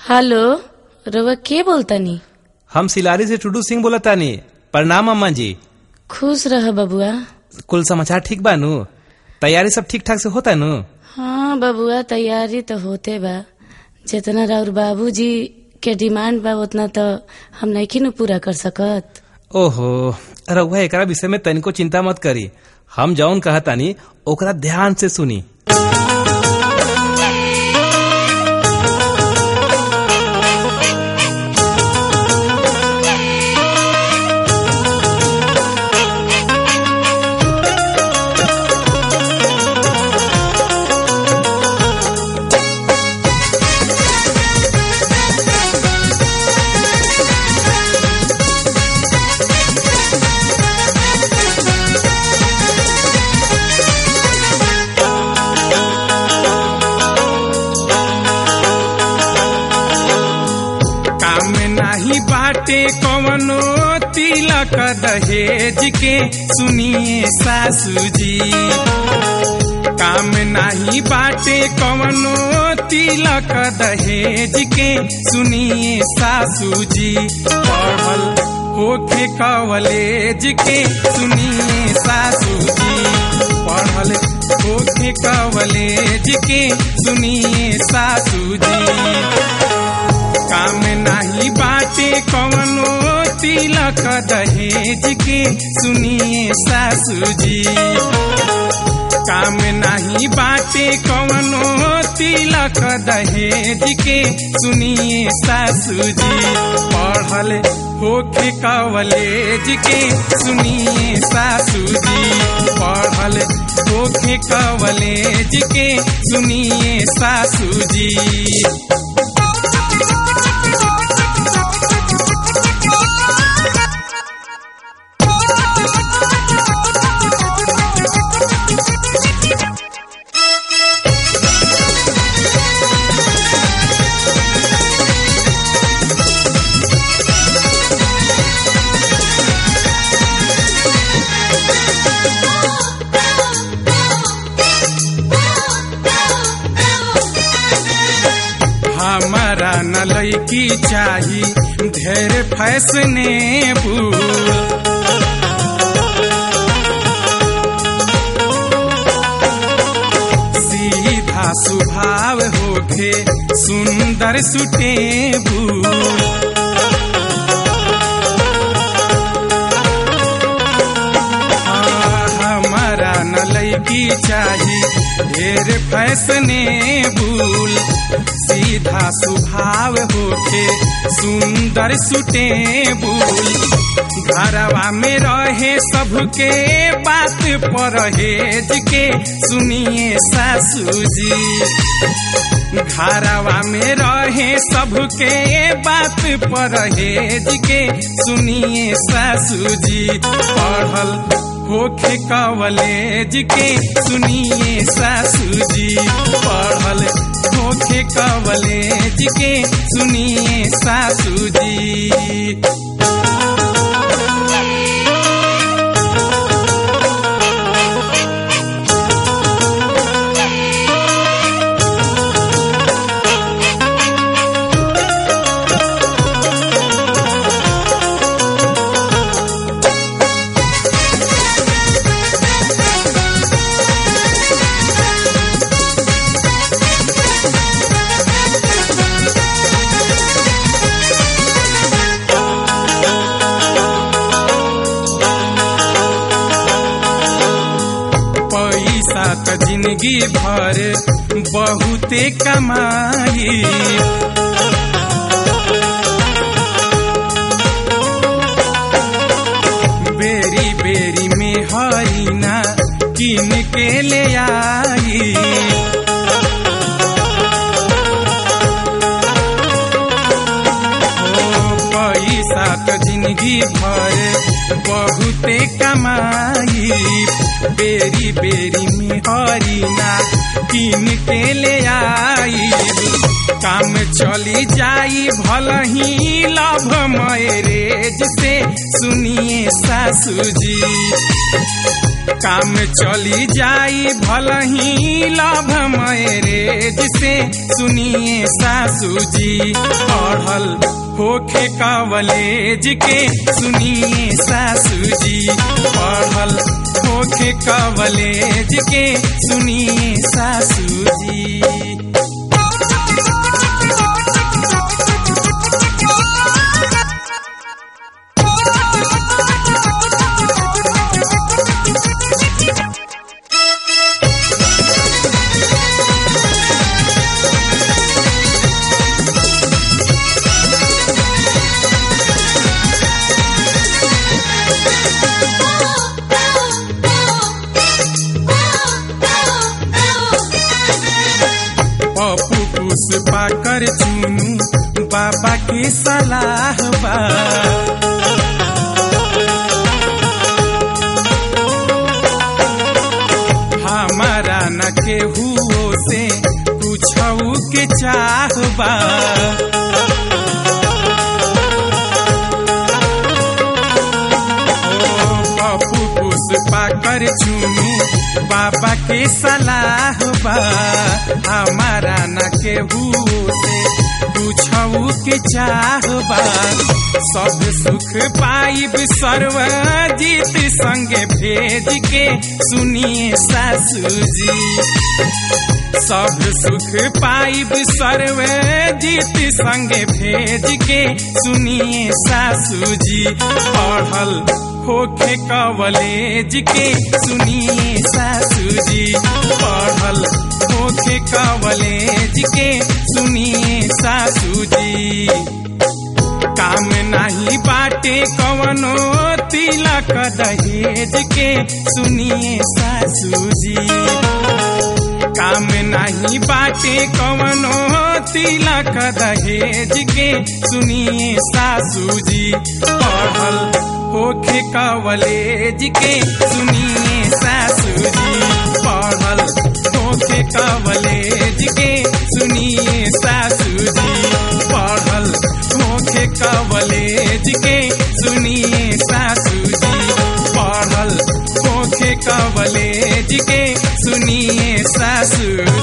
hello रउआ के बोलतनी हम सिलारी से टुडू सिंह बोलतानी प्रणाम अम्मा जी खुश रह बबुआ कुल समाचार ठीक बा नु तैयारी सब ठीक ठाक से होता नु हाँ बबुआ तैयारी तो होते बा जितना राउर बाबूजी के डिमांड बा उतना तो हम नहीं न पूरा कर सकत ओहो रउआ एकरा विषय में तनिको चिंता मत करी हम जौन कहतानी ओकरा ध्यान से सुनी काम नाही बाटे कवनो तिलक दहेज के सुनिए सासू जी काम नाही बाटे कवनो तिलक दहेज के सुनिए सासू जी पढ़ल होखे कवलेज के सुनिए सासू जी पढ़ल होखे कवलेज के सुनिए सासू जी काम नाही बाटे कवनो तिलक दहेज के सुनिए सासू जी काम नाही बाटे कवनो तिलक दहेज के सुनिए सासू जी पढ़ल होखे कवलेज के सुनिए सासू जी पढ़ल होखे कवलेज के सुनिए सासू जी हमारा न लैकी चाही ढेर फैसनेबुल सीधा स्वभाव होखे सुंदर सुटेबुल हाँ, हमारा न लैकी चाही ढेर फैसनेबुल सीधा स्वभाव होके सुंदर सुटेबुल घरवा में रहे सबके बात परहेज के सुनिए सासू जी घरवा में रहे सबके बात परहेज के सुनिए सासू जी पढ़ल होखे कवलेज के सुनिए सासू जी पढ़ल होखे कवलेज के सुनिए सासू जी पैसा त जिंदगी भर बहुते कमाई बेरी बेरी में हरीना किन के ले आई ओ पैसा त जिंदगी भर बहुते कमाई बेरी बेरी में हरीना किन के ले आई काम चली जाई भल ही लभ मैरेज से सुनिए सासू जी काम चली जाई भल ही लाभ मैरेज से सुनिए सासू जी पढ़ल होखे कवलेज के सुनिए सासू जी पढ़ल होखे कवलेज के सुनिए सासू जी पप्पू पुष्पा कर चुनू बाबा की सलाह बा हमारा न केहू से पूछऊ के चाह बा पप्पू पुष्पा कर चुनू बाबा के सलाह बा हमारा न केहू से पूछऊ के चाह बा सब सुख पाइब सर्वजीत संगे भेज के सुनिए सासू जी सब सुख पाइब सर्वजीत संगे भेज के सुनिए सासू जी पढ़ल होखे कवलेज के सुनिए सासू जी पढ़ल होखे कवलेज के सुनिए सासू जी काम नाही बाटे कवनो तिलक दहेज के सुनिए सासू जी काम नाही बाटे कवनो तिलक दहेज के सुनिए सासू जी पढ़ल होखे कवलेज के सुनिए सासू जी पढ़ल होखे कवलेज के सुनिए सासू जी पढ़ल होखे कवलेज के सुनिए सासू जी पढ़ल होखे कवलेज के सुनिए सासू